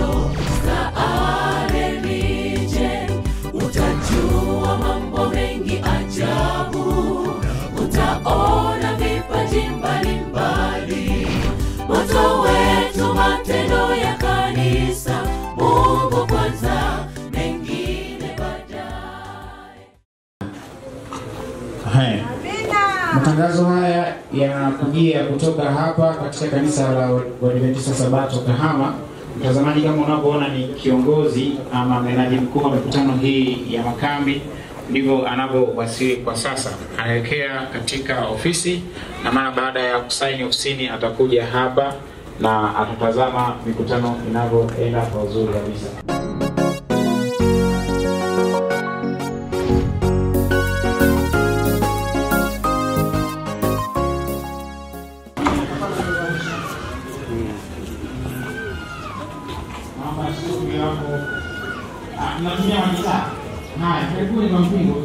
hilo staarelije utajua mambo mengi ajabu utaona vipaji mbalimbali moto wetu matendo ya kanisa mungu kwanza mengine baadaye Haya. Matangazo haya yanakujia kutoka hapa katika kanisa la Waadventista Sabato Kahama. Mtazamaji, kama unavyoona ni kiongozi ama menaji mkuu wa mikutano hii ya makambi, ndivyo anavyowasili kwa sasa. Anaelekea katika ofisi, na mara baada ya kusaini ofisini atakuja hapa na atatazama mikutano inavyoenda kwa uzuri kabisa. Naomba studio hapo. Ah, mnatumia magitaa? Haya, karibuni kwa mpingo.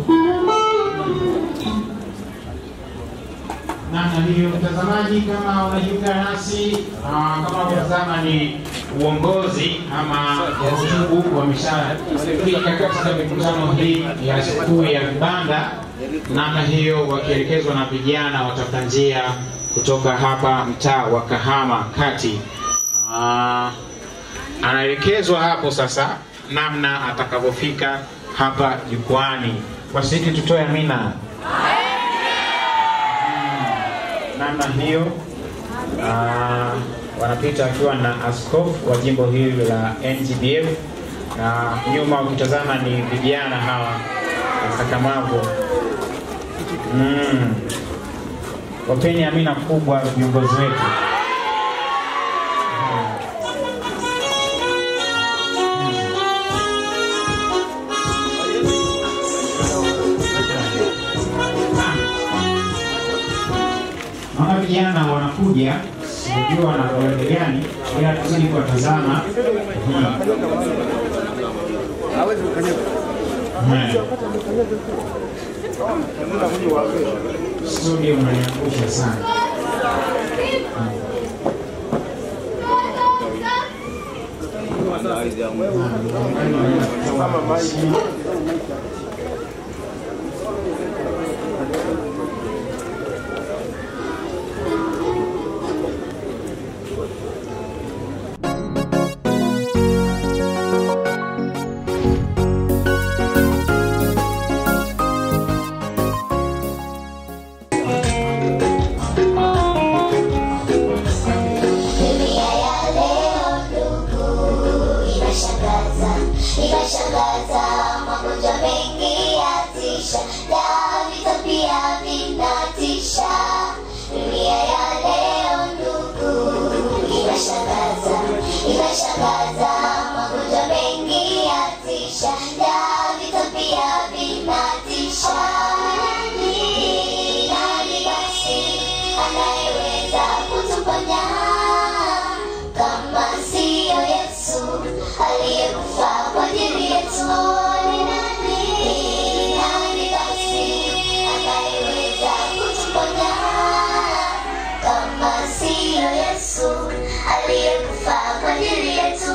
Namna hiyo, mtazamaji, kama unajiunga nasi ah, kama unatazama ni uongozi ama utaratibu wa mishahara katika mikutano hii ya sikukuu ya vibanda, namna hiyo wakielekezwa na vijana watafuta njia kutoka hapa mtaa wa Kahama kati. Ah, anaelekezwa hapo sasa namna atakavyofika hapa jukwani. Washiriki tutoe amina. Mm, namna hiyo ah, wanapita akiwa na askofu wa jimbo hili la NGBF na nyuma ukitazama ni vijana hawa wakakamavu. Mm. Wapeni amina kubwa viongozi wetu. Naona vijana wanakuja, sijui wana kawaida gani, ila tuzidi kuwatazama. Hmm. Hmm. Studio unaniangusha sana. Dunia ya leo ndugu inashangaza, inashangaza, magonjwa mengi yatisha, na vita pia vinatisha. Dunia ya leo ndugu inashangaza, inashangaza, magonjwa mengi yatisha, na vita pia vinatisha. Ni nani basi anayeweza kutuponya kama siyo Yesu aliyekufa kwa ajili yetu? Ni nani? Ni nani basi anayeweza kutuponya kama siyo Yesu aliyekufa kwa ajili yetu?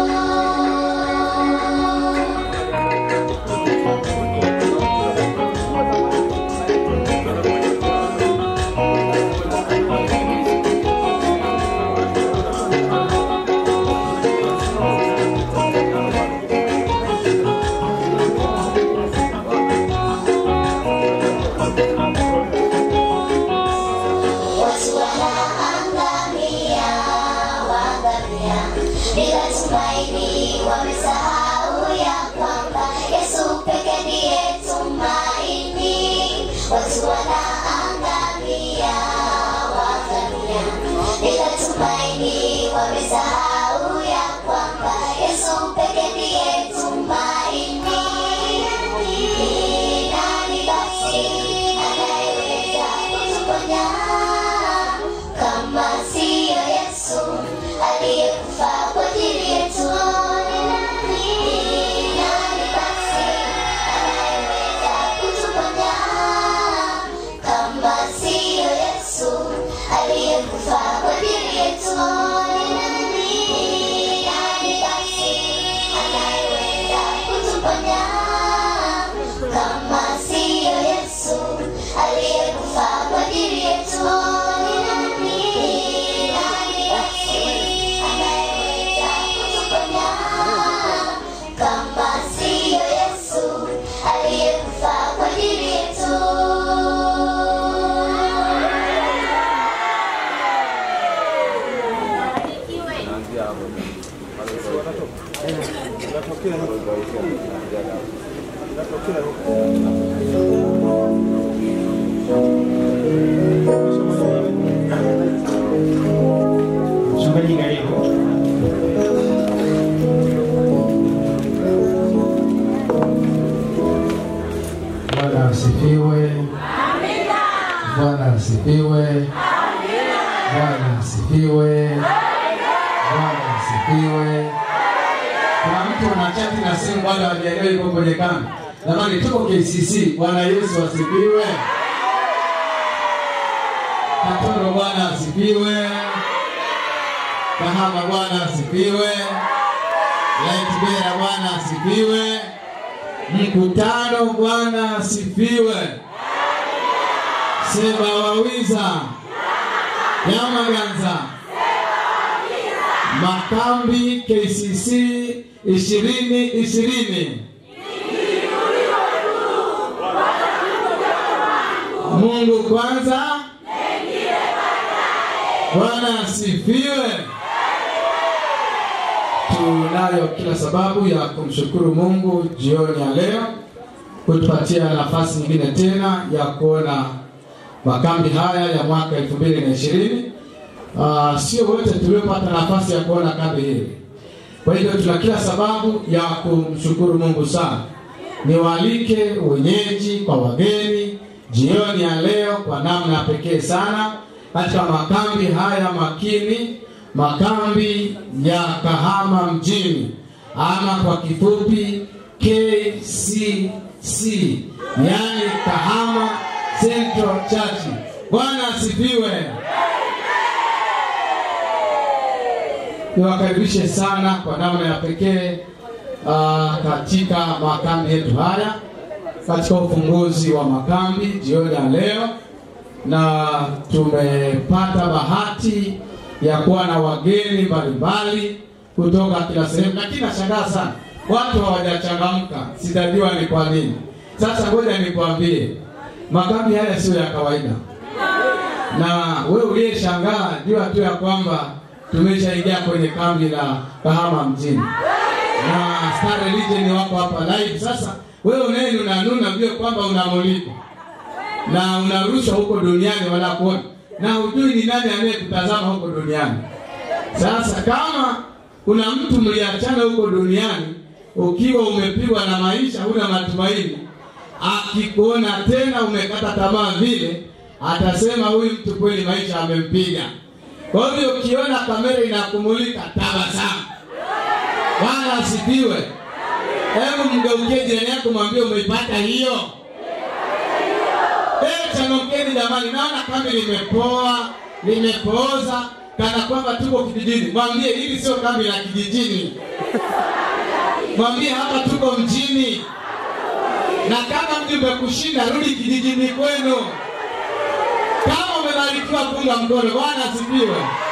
Watu wanaangamia, waangamia bila tumaini, wamesahau ya kwamba Yesu peke ndiye tumaini. Watu wanaangamia, waangamia bila tumaini, wamesahau ya kwamba Yesu peke ndiye tumaini. Ni nani basi anayeweza kutuponya kama siyo Yesu aliyekufa kwa ajili yetu? Ni nani? Ni nani basi Mchungaji karibu. Bwana asifiwe. Bwana asifiwe. Bwana asifiwe. Bwana asifiwe. Kuna mtu anachati na simu bado hajaelewa yuko kwenye kambi. Jamani, tuko KCC. Bwana Yesu asifiwe. Katoro, Bwana asifiwe. Kahama, Bwana asifiwe. Laitibera, Bwana asifiwe. Mkutano, Bwana asifiwe. Seba wawiza Yamaganza Makambi KCC ishirini ishirini. Mungu kwanza, Bwana asifiwe. Tunayo kila sababu ya kumshukuru Mungu jioni ya leo kutupatia nafasi nyingine tena ya kuona makambi haya ya mwaka elfu mbili na ishirini. Uh, sio wote tuliopata nafasi ya kuona kambi hili, kwa hivyo tuna kila sababu ya kumshukuru Mungu sana. Niwaalike wenyeji kwa wageni jioni ya leo kwa namna pekee sana katika makambi haya makini, makambi ya Kahama mjini ama kwa kifupi KCC, yani Kahama Central Church. Bwana asifiwe. Niwakaribishe sana kwa namna ya pekee uh, katika makambi yetu haya, katika ufunguzi wa makambi jioni ya leo, na tumepata bahati ya kuwa na wageni mbalimbali kutoka kila sehemu, lakini nashangaa sana watu hawajachangamka, sitajua ni kwa nini. Sasa ngoja nikwambie, makambi haya sio ya kawaida, na wewe uliyeshangaa jua tu ya kwamba tumeshaingia kwenye kambi la Kahama mjini na Star Religion wako hapa live. Sasa wewe uneni unanuna vile kwamba unamulikwa na unarushwa huko duniani, wanakuona na hujui ni nani anayekutazama huko duniani. Sasa kama kuna mtu mliachana huko duniani ukiwa umepigwa na maisha, huna matumaini, akikuona tena umekata tamaa vile, atasema huyu mtu kweli maisha amempiga. Kwa hivyo ukiona kamera inakumulika, tabasamu. Bwana asifiwe. Hebu mgeukie jirani yako, mwambie umeipata hiyo. Eh, changamkeni jamani, naona kambi limepoa, limepooza kana kwamba tuko kijijini. Mwambie hili sio kambi la kijijini, mwambie hapa tuko mjini, na kama mji umekushinda, rudi kijijini kwenu. Kama umebarikiwa, punga mkono. Bwana asifiwe.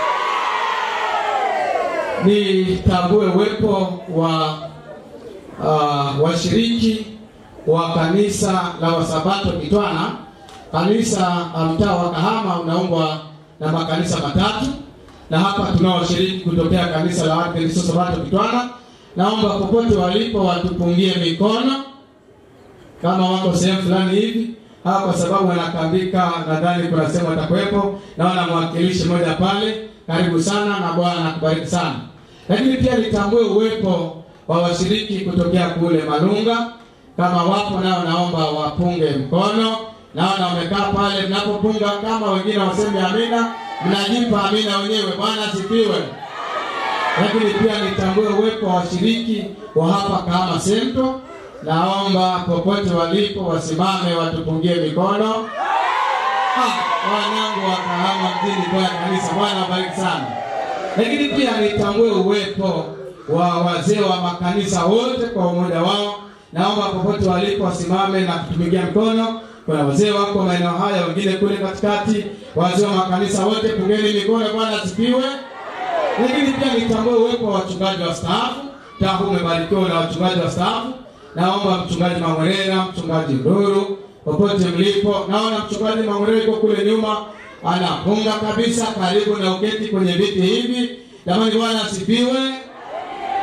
Nitambue uwepo wa uh, washiriki wa kanisa la Wasabato Kitwana. Kanisa la mtaa wa Kahama unaungwa na makanisa matatu, na hapa tunao washiriki kutokea kanisa la Waadventista Sabato Kitwana. Naomba popote walipo watupungie mikono kama wako sehemu fulani hivi hawa, kwa sababu wanakambika, nadhani kuna sehemu watakuwepo. Naona mwakilishi mmoja pale, karibu sana na Bwana akubariki sana. Lakini pia nitambue uwepo wa washiriki kutokea kule Malunga, kama wapo nao, naomba wapunge mkono. Naona wamekaa pale, mnapopunga kama wengine waseme amina, mnajipa amina wenyewe. Bwana asifiwe. Lakini pia nitambue uwepo wa washiriki wa hapa Kahama Central. Naomba popote walipo wasimame watupungie mikono. Ah, wanangu wa Kahama mjini kwa kanisa, Bwana wabariki sana. Lakini pia nitambue uwepo wa wazee wa makanisa wote kwa umoja wao. Naomba popote walipo wasimame na kutupigia mikono. Kuna wazee wako maeneo haya, wengine kule katikati. Wazee wa makanisa wote, pungeni mikono. Bwana asifiwe. Lakini pia nitambue uwepo wa wachungaji wa staafu. Taa umebarikiwa na wachungaji wa staafu. Naomba mchungaji Mangwerera, mchungaji Nduru, popote mlipo. Naona mchungaji Mangwerera yuko kule nyuma anapunga kabisa, karibu na uketi kwenye viti hivi. Jamani, Bwana asifiwe.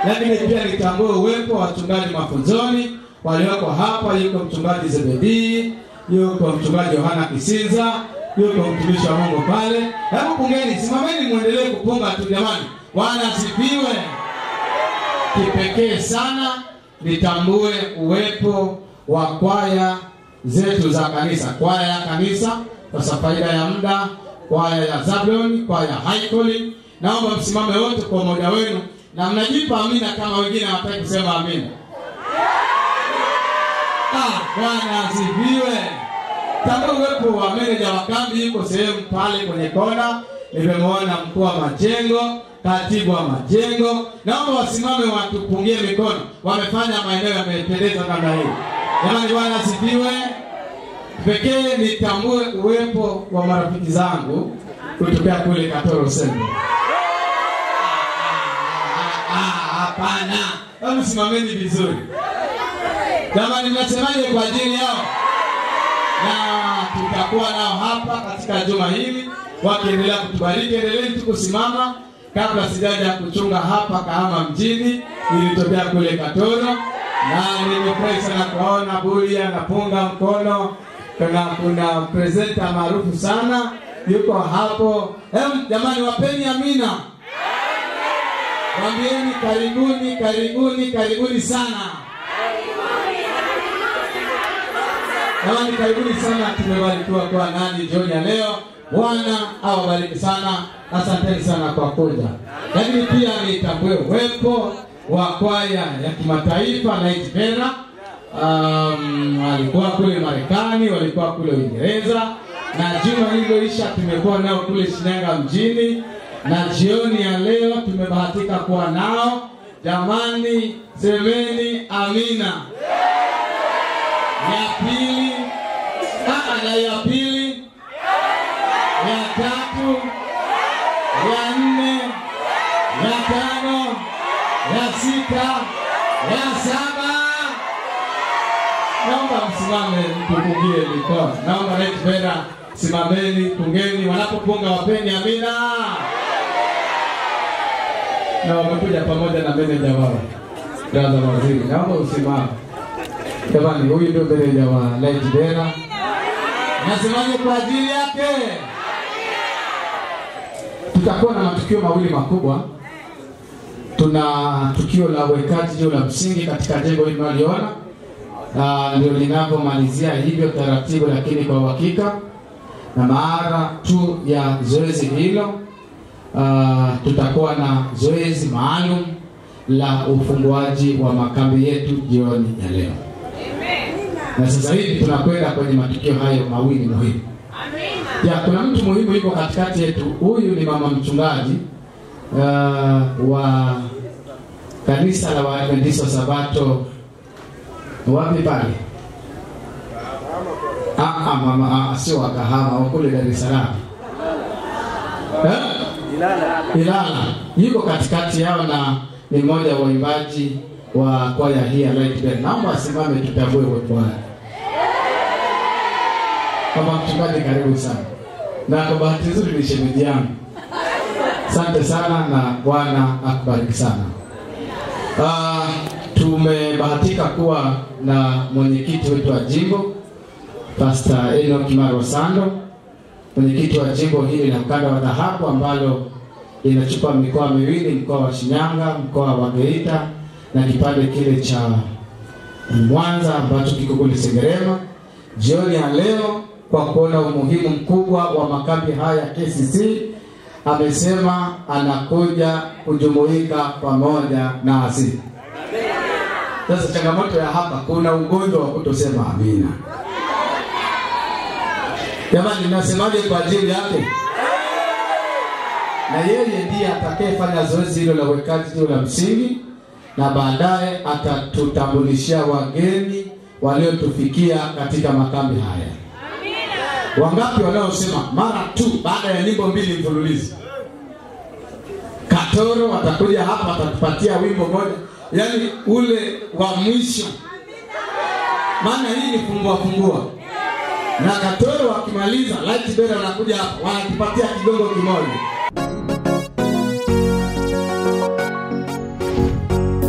lakini pia nitambue uwepo wa wachungaji mafunzoni walioko hapa. Yuko mchungaji Zebedii, yuko mchungaji Yohana Kisinza, yuko mtumishi wa Mungu pale. Hebu pungeni, simameni, muendelee kupunga tu jamani. Bwana asifiwe. Kipekee sana nitambue uwepo wa kwaya zetu za kanisa, kwaya ya kanisa kwa faida ya muda, kwaya ya Zabulon, kwaya ya High Calling. Naomba msimame wote kwa umoja wenu na mnajipa amina kama wengine hawataki kusema amina. Ah, Bwana asifiwe. Tambua uwepo wa meneja wa kambi yuko sehemu pale kwenye kona. Nimemwona mkuu wa majengo, katibu wa majengo. Naomba wasimame watupungie mikono. Wamefanya maeneo yamependeza namna hii. Jamani, Bwana asifiwe. Pekee nitambue uwepo wa marafiki zangu kutokea kule Katoro Sendo. Ah, Hapana, hebu simameni vizuri jamani, mnasemaje kwa ajili yao? Na tutakuwa nao hapa katika juma hili wakiendelea kutubariki. Endeleeni tu kusimama. Kabla sijaja kuchunga hapa Kahama mjini, nilitokea kule Katoro na nimefurahi sana kuwaona Bulia napunga mkono. Kuna kuna presenta maarufu sana yuko hapo. Em, jamani, wapeni amina. Mwambieni karibuni, karibuni, karibuni sana. Jamani, karibuni sana. Tumebarikiwa kuwa nani jioni ya leo. Bwana awabariki sana, asanteni sana kwa kuja. Lakini pia nitambue uwepo wa kwaya ya kimataifa Night Vera. Um, walikuwa kule Marekani, walikuwa kule Uingereza, na juma lililoisha tumekuwa nao kule Shinyanga mjini, na jioni ya leo tumebahatika kuwa nao. Jamani, semeni amina. Ya pili, ah, na ya pili, ya tatu, ya nne, ya tano, ya sita, ya saba. Naomba msimame tupungie mikono. Naomba Rais Vera, simameni, pungeni. Wanapopunga wapeni amina. Na wamekuja pamoja na meneja wao Gaza Waziri, naomba usimame. Jamani, huyu ndio meneja wa Light Vera. Nasemaje kwa ajili yake? Tutakuwa na matukio mawili makubwa. Tuna tukio la uwekaji jiwe la msingi katika jengo hili tunaliona, na ndio linavyomalizia hivyo taratibu, lakini kwa uhakika. Na mara tu ya zoezi hilo, uh, tutakuwa na zoezi maalum la ufunguaji wa makambi yetu jioni ya leo na sasa hivi tunakwenda kwenye matukio hayo mawili muhimu. Ya, kuna mtu muhimu yuko katikati yetu. Huyu ni mama mchungaji uh, wa kanisa la Waadventista wa Sabato wapi pale? Ah, ah, mama ah, sio wa Kahama, wa kule Dar es Salaam eh? Ilala yuko katikati yao na ni mmoja wa waimbaji wa kwaya hii ya Light Bell. Naomba asimame tutambue uwepo wake. Kama mchungaji, karibu sana, na kwa bahati nzuri ni shemeji yangu. Asante sana na Bwana akubariki sana. Uh, tumebahatika kuwa na mwenyekiti wetu wa jimbo Pastor Enoch Kimaro Sando, mwenyekiti wa jimbo hili la ukanda wa dhahabu ambalo linachukua mikoa miwili, mkoa wa Shinyanga, mkoa wa Geita na kipande kile cha Mwanza ambacho kiko kule Sengerema. Jioni ya leo, kwa kuona umuhimu mkubwa wa makambi haya ya KCC, amesema anakuja kujumuika pamoja nasi. Sasa changamoto ya hapa, kuna ugonjwa wa kutosema amina. Jamani, nasemaje kwa ajili yake? Na yeye ndiye atakayefanya zoezi hilo la uwekaji jiwe la msingi na baadaye atatutambulishia wageni waliotufikia katika makambi haya. Wangapi wanaosema mara tu baada ya nyimbo mbili mfululizo? Katoro watakuja hapa watatupatia wimbo moja, yaani ule wa mwisho, maana hii ni fungua fungua, na Katoro wakimaliza Light Bell wanakuja hapa wanatupatia kigongo kimoja.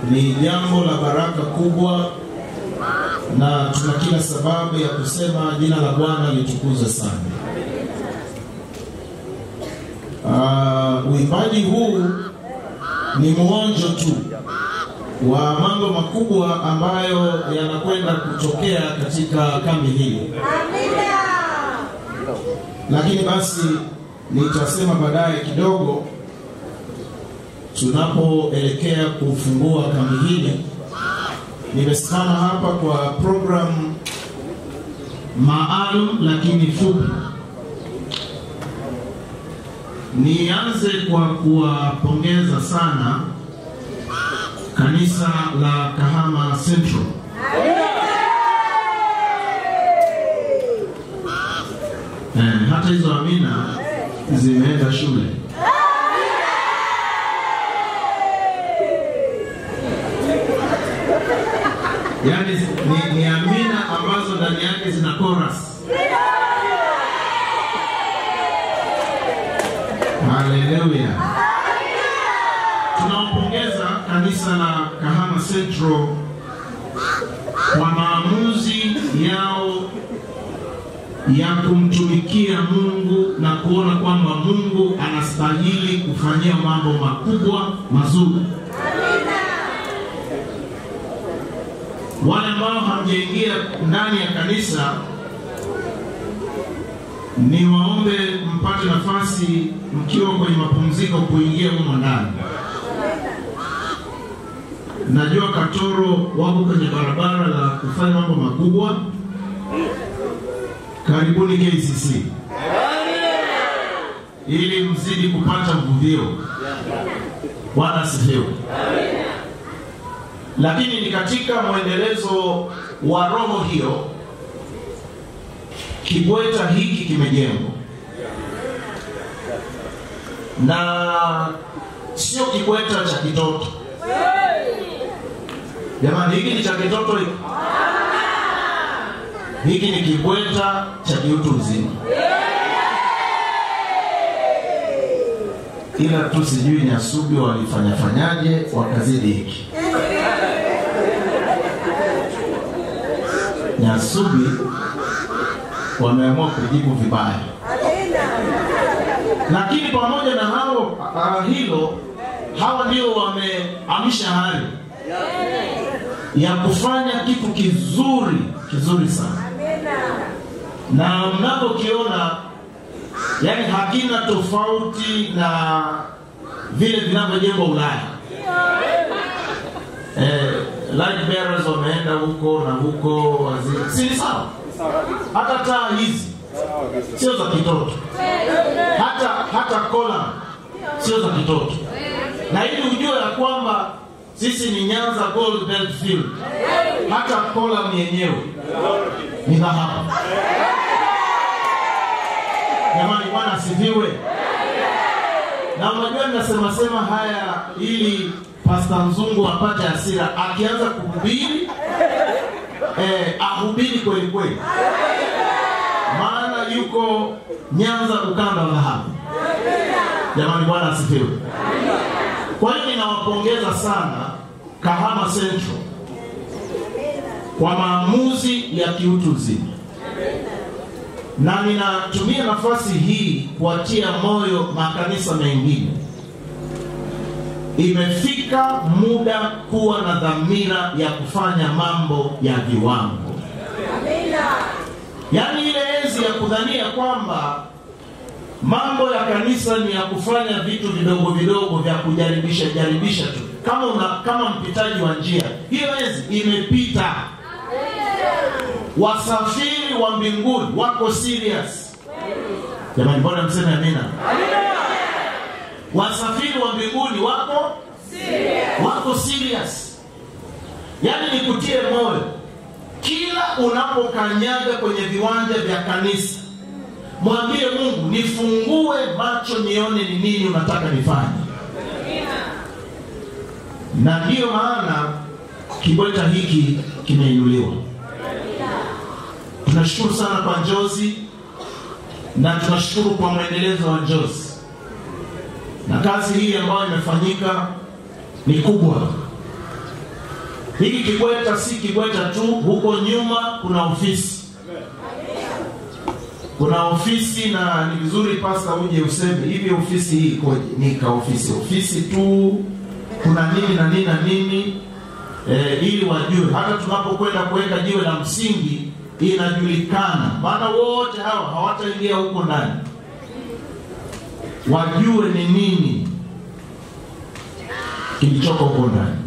ni jambo la baraka kubwa, na tuna kila sababu ya kusema jina la Bwana litukuzwe sana. Uh, uimbaji huu ni mwonjo tu wa mambo makubwa ambayo yanakwenda kutokea katika kambi hili, lakini basi nitasema baadaye kidogo tunapoelekea kufungua kambi hili. Nimesimama hapa kwa programu maalum lakini fupi. Nianze kwa kuwapongeza sana kanisa la Kahama Central. Eh, hata hizo amina zimeenda shule. Yaani ni, ni amina ambazo ndani yake zina chorus. Haleluya. Tunampongeza kanisa la Kahama Central kwa maamuzi yao ya kumtumikia Mungu na kuona kwamba Mungu anastahili kufanyia mambo makubwa mazuri. Wale ambao hamjaingia ndani ya kanisa, ni waombe mpate nafasi mkiwa kwenye mapumziko kuingia humo ndani. Najua Katoro wako kwenye barabara la kufanya mambo makubwa. Karibuni KCC ili mzidi kupata mvuvio. Bwana asifiwe. Lakini ni katika mwendelezo wa roho hiyo kibweta hiki kimejengwa na sio kibweta cha kitoto. Jamani, hiki ni cha kitoto hiki? Hiki ni kibweta cha kiutu uzima, ila tu sijui Nyasubi walifanyafanyaje wakazidi hiki. Nyasubi wameamua kujibu vibaya, lakini pamoja na hao uh, hilo hawa ndio wameamsha hali ya kufanya kitu kizuri kizuri sana, na mnapokiona yani hakina tofauti na vile vinavyojengwa Ulaya. Eh, light bearers wameenda huko na huko, waziri si ni sawa? Hata taa hizi sio za kitoto, hata hata kola sio za kitoto, na ili ujue ya kwamba sisi ni Nyanza Gold Belt Field, hata kolam yenyewe ni dhahabu. Jamani, Bwana asifiwe. Na unajua ninasema sema haya ili Pasta Mzungu apate hasira, akianza kuhubiri eh, ahubiri kweli kweli, maana yuko Nyanza ukanda wa dhahabu. Jamani, Bwana asifiwe. Kwa hiyo ninawapongeza sana Kahama Central kwa maamuzi ya kiutu uzima, na ninatumia nafasi hii kuatia moyo makanisa mengine. Imefika muda kuwa na dhamira ya kufanya mambo ya viwango, yaani ile enzi ya kudhania kwamba mambo ya kanisa ni ya kufanya vitu vidogo vidogo vya kujaribisha jaribisha tu, kama una, kama mpitaji wa njia. Hiyo enzi imepita. Wasafiri wa mbinguni wako serious. Jamani, mbona mseme amina? Wasafiri wa mbinguni wako wako serious, yaani nikutie moyo, kila unapokanyaga kwenye viwanja vya kanisa mwambie Mungu, nifungue macho nione ni nini unataka nifanye. Na ndiyo maana kibweta hiki kimeinuliwa. Tunashukuru sana kwa Njozi na tunashukuru kwa mwendelezo wa Njozi, na kazi hii ambayo imefanyika ni kubwa, Hiki kibweta si kibweta tu, huko nyuma kuna ofisi, kuna ofisi, na ni vizuri pasta uje useme hivi, ofisi hii ikoje? Ni ka ofisi ofisi tu, kuna nini na nini na nini e, ili wajue hata tunapokwenda kuweka jiwe la msingi inajulikana, maana wote hawa hawataingia huko ndani, wajue ni nini kilichoko huko ndani.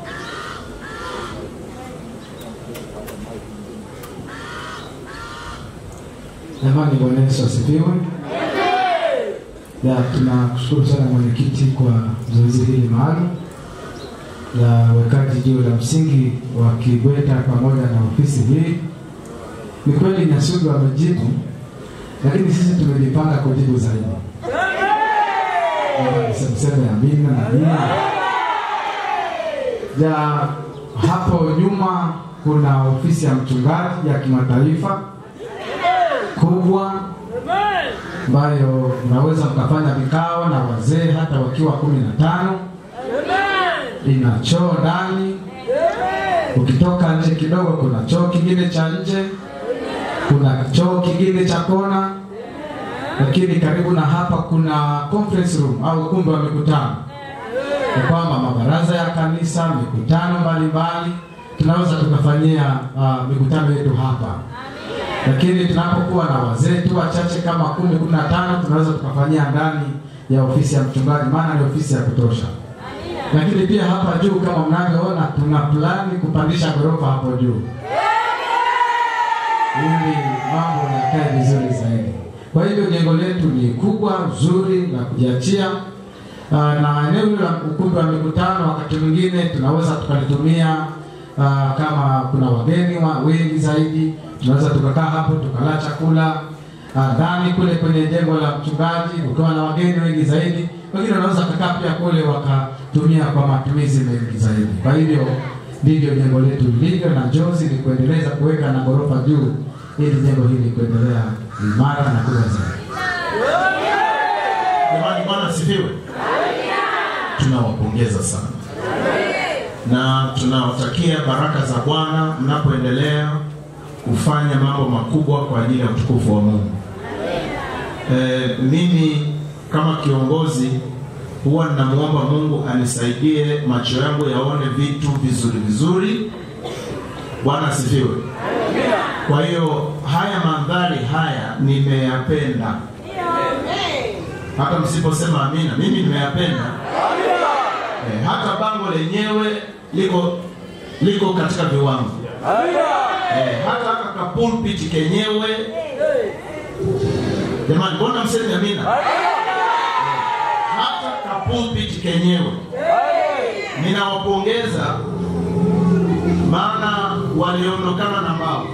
Jamani, Bwana Yesu asifiwe. Ya, tunakushukuru sana mwenyekiti kwa zoezi hili maalum la uwekaji jiwe la msingi wa Kibweta pamoja na ofisi hii. Ni kweli Nyasugu amejibu, lakini sisi tumejipanga kujibu zaidi. Semseme amina na amina. Ya, hapo nyuma kuna ofisi ya mchungaji ya kimataifa kubwa ambayo mnaweza mkafanya vikao na wazee hata wakiwa kumi na tano. Ina choo ndani, ukitoka nje kidogo kuna choo kingine cha nje, kuna choo kingine cha kona, lakini karibu na hapa kuna conference room au ukumbi wa mikutano, ni kwamba mabaraza ya kanisa, mikutano mbalimbali tunaweza tukafanyia uh, mikutano yetu hapa lakini tunapokuwa na wazee tu wachache kama kumi kumi na tano tunaweza tukafanyia ndani ya ofisi ya mchungaji, maana ni ofisi ya kutosha. Lakini pia hapa juu kama mnavyoona, tuna plani kupandisha ghorofa hapo juu ili mambo yakae vizuri zaidi. Kwa hivyo jengo letu ni kubwa zuri la kujiachia, Ah, na eneo hilo la ukumbi wa mikutano wakati mwingine tunaweza tukalitumia ah, kama kuna wageni wa wengi zaidi, tunaweza tukakaa hapo tukala chakula ah, ndani kule kwenye jengo la mchungaji, ukiwa na wageni wengi zaidi. Wengine wanaweza kukaa pia kule wakatumia kwa matumizi mengi zaidi. Kwa hivyo ndivyo jengo letu lilivyo, na njozi ni kuendeleza kuweka na ghorofa juu ili jengo hili kuendelea imara na kuwa zaidi. Jamani, Bwana asifiwe. Tunawapongeza sana na tunawatakia baraka za Bwana mnapoendelea kufanya mambo makubwa kwa ajili ya utukufu wa Mungu. E, mimi kama kiongozi huwa ninamwomba Mungu anisaidie macho yangu yaone vitu vizuri vizuri. Bwana asifiwe. Kwa hiyo haya mandhari haya nimeyapenda hata msiposema amina, mimi nimeyapenda. Eh, hata bango lenyewe liko liko katika viwango. Eh, hata haka ka pulpit kenyewe. Jamani, mbona msemi amina? Eh, hata ka pulpit kenyewe. Ninawapongeza maana waliondokana na mbao.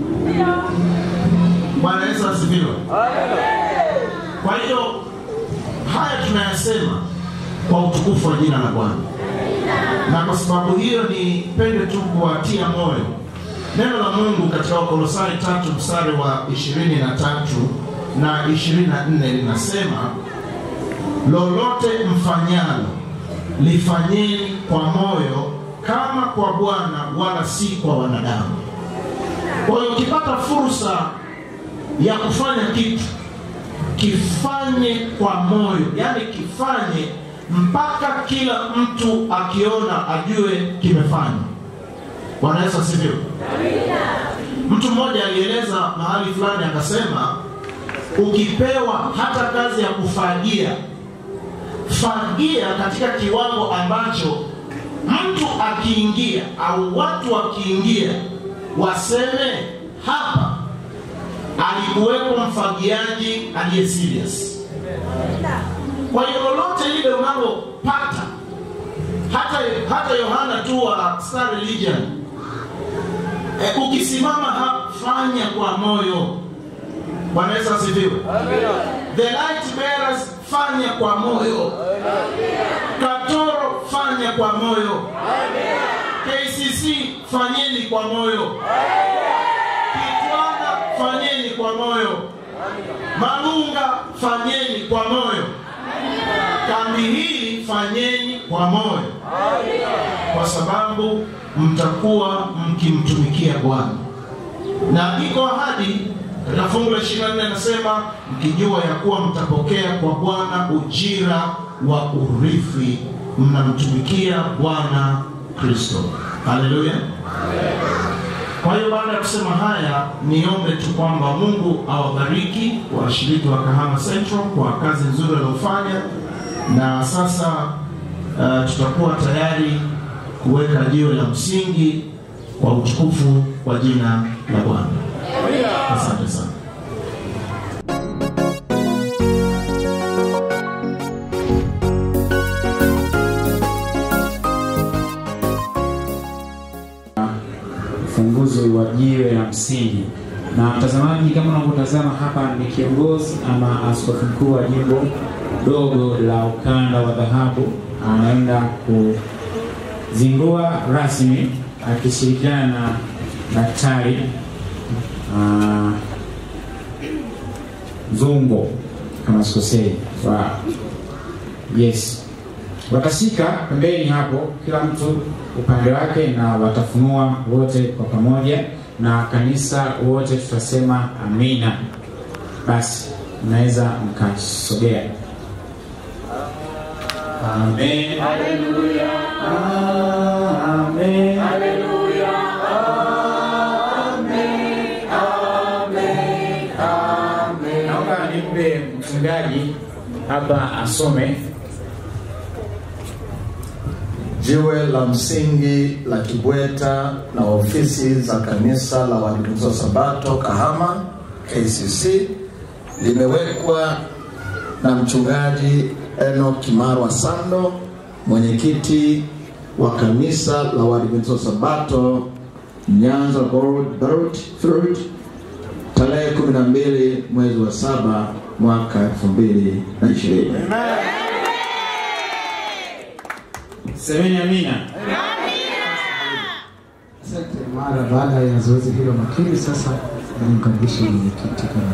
Bwana Yesu asifiwe. Kwa hiyo haya tunayasema kwa utukufu wa jina la Bwana, na kwa sababu hiyo nipende tu kuwatia moyo. Neno la Mungu katika Wakolosai tatu mstari wa ishirini na tatu na ishirini na nne linasema lolote mfanyalo lifanyeni kwa moyo kama kwa Bwana wala si kwa wanadamu. Kwa hiyo ukipata fursa ya kufanya kitu kifanye kwa moyo, yaani kifanye mpaka kila mtu akiona ajue kimefanywa. Bwana Yesu asifiwe. Mtu mmoja alieleza mahali fulani akasema, ukipewa hata kazi ya kufagia, fagia katika kiwango ambacho mtu akiingia au watu wakiingia waseme hapa alikuwepo mfagiaji aliye serious. Kwa hiyo lolote lile unalopata, hata hata Yohana tu wa Star Religion e, ukisimama hapa, fanya kwa moyo. Bwana Yesu asifiwe. The light bearers, fanya kwa moyo. Katoro, fanya kwa moyo. KCC, fanyeni kwa moyo. Kitwana, fanyeni kwa moyo. Malunga, fanyeni kwa moyo. Kambi hili fanyeni kwa moyo. kwa sababu mtakuwa mkimtumikia Bwana na iko ahadi katika fungu la 24 anasema mkijua ya kuwa mtapokea kwa Bwana ujira wa urithi, mnamtumikia Bwana Kristo. Haleluya! Kwa hiyo baada ya kusema haya, niombe tu kwamba Mungu awabariki washiriki wa Kahama Central kwa kazi nzuri waliofanya, na sasa uh, tutakuwa tayari kuweka jiwe la msingi kwa utukufu wa jina la Bwana. Asante sana. ufunguzi wa jiwe la msingi. Na mtazamaji, kama unavyotazama hapa, ni kiongozi ama askofu mkuu wa jimbo dogo la ukanda wa dhahabu anaenda kuzindua rasmi akishirikiana na daktari ah, Zungo kama sikosei, wa yes watashika pembeni hapo, kila mtu upande wake, na watafunua wote kwa pamoja, na kanisa wote tutasema amina. Basi mnaweza mkasogea. Amen. Haleluya. Amen. Haleluya. Amen. Amen. Amen. Naomba nimpe mchungaji hapa asome Jiwe la msingi la Kibweta na ofisi za kanisa la Waadventista wa Sabato Kahama KCC limewekwa na mchungaji Enoch Kimarwa Sando, mwenyekiti wa kanisa la Waadventista wa Sabato Nyanza Gold Belt Field tarehe 12 mwezi wa saba mwaka 2020. semeni amina. Asante. Mara baada ya zoezi hilo makini, sasa nimkaribishe mwenyekiti kama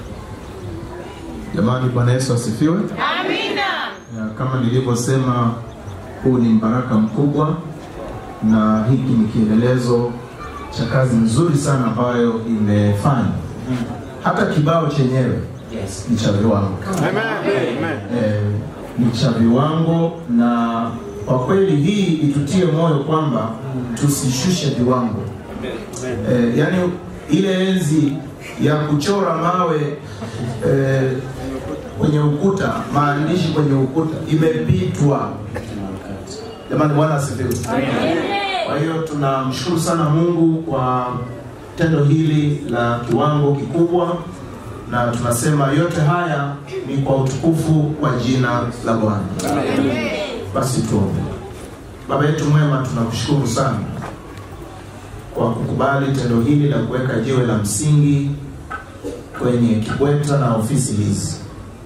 Jamani, Bwana Yesu asifiwe. Amina. Kama nilivyosema, huu ni mbaraka mkubwa, na hiki ni kielelezo cha kazi nzuri sana ambayo imefanya. Hata kibao chenyewe Yes. ni cha viwango eh, ni cha viwango, na kwa kweli hii itutie moyo kwamba tusishushe viwango eh, yani ile enzi ya kuchora mawe eh, kwenye ukuta, maandishi kwenye ukuta imepitwa. Jamani, Bwana asifiwe. Kwa hiyo tunamshukuru sana Mungu kwa tendo hili la kiwango kikubwa, na tunasema yote haya ni kwa utukufu wa jina la Bwana. Basi tuombe. Baba yetu mwema, tunakushukuru sana kwa kukubali tendo hili la kuweka jiwe la msingi kwenye Kibweta na ofisi hizi.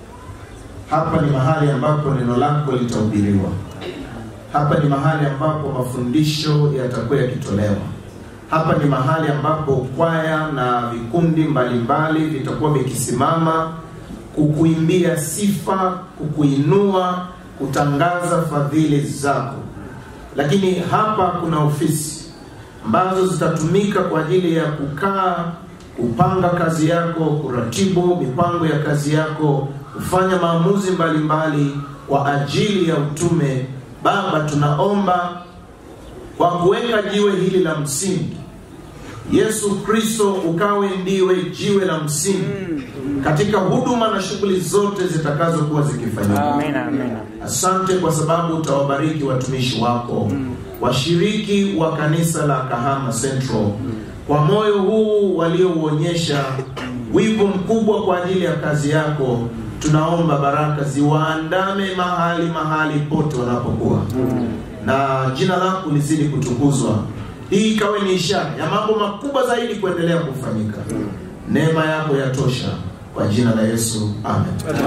Hapa ni mahali ambapo neno lako litahubiriwa. Hapa ni mahali ambapo mafundisho yatakuwa yakitolewa. Hapa ni mahali ambapo kwaya na vikundi mbalimbali vitakuwa vikisimama kukuimbia sifa, kukuinua, kutangaza fadhili zako. Lakini hapa kuna ofisi ambazo zitatumika kwa ajili ya kukaa, kupanga kazi yako, kuratibu mipango ya kazi yako, kufanya maamuzi mbalimbali kwa ajili ya utume. Baba, tunaomba kwa kuweka jiwe hili la msingi, Yesu Kristo ukawe ndiwe jiwe la msingi katika huduma na shughuli zote zitakazokuwa zikifanyika. Asante kwa sababu utawabariki watumishi wako, washiriki wa kanisa la Kahama Central kwa moyo huu waliouonyesha wivu mkubwa kwa ajili ya kazi yako. Tunaomba baraka ziwaandame mahali mahali pote wanapokuwa, na jina lako lizidi kutukuzwa. Hii ikawe ni ishara ya mambo makubwa zaidi kuendelea kufanyika. Neema yako yatosha, kwa jina la Yesu, amen.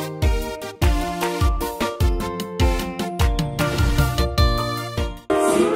Siku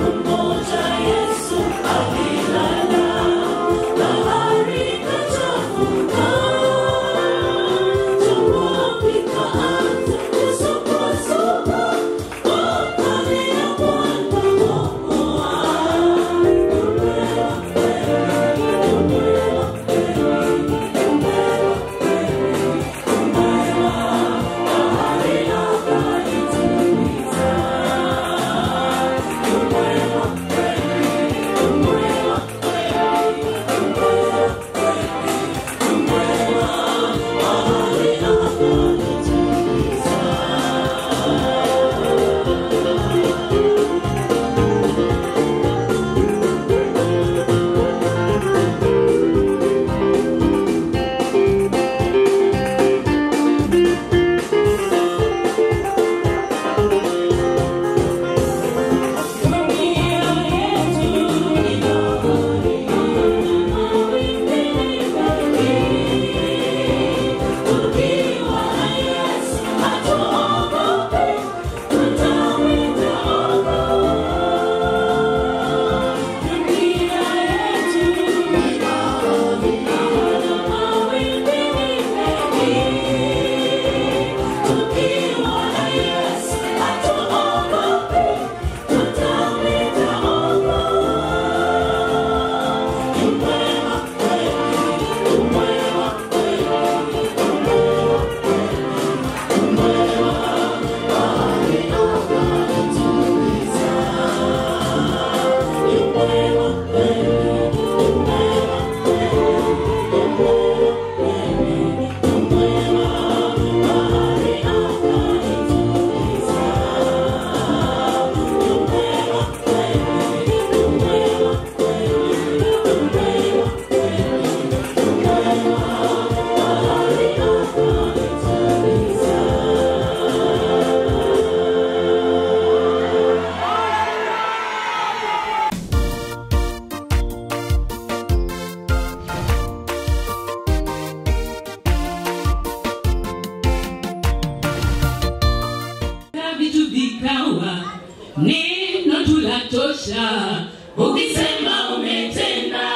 inatosha ukisema umetenda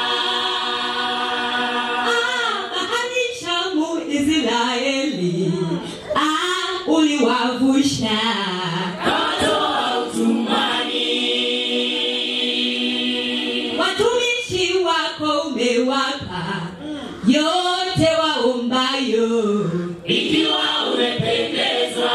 Ah, bahari Shamu Israeli ah, uliwavusha kawatoa utumani watumishi wako umewapa yote waombayo ikiwa umependezwa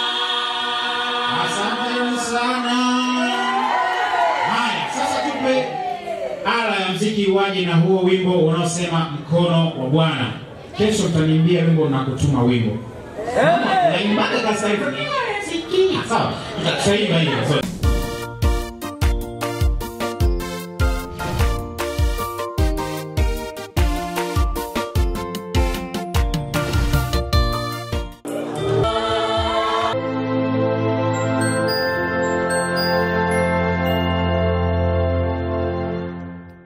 Asanteni sana. Haya, sasa tupe ala ya mziki waje na huo wimbo unaosema mkono wa Bwana. Kesho utaniimbia wimbo na kutuma wimbo. Naimbaga sasa hivi. Sikia. Sawa. Tutaimba hiyo. Sorry.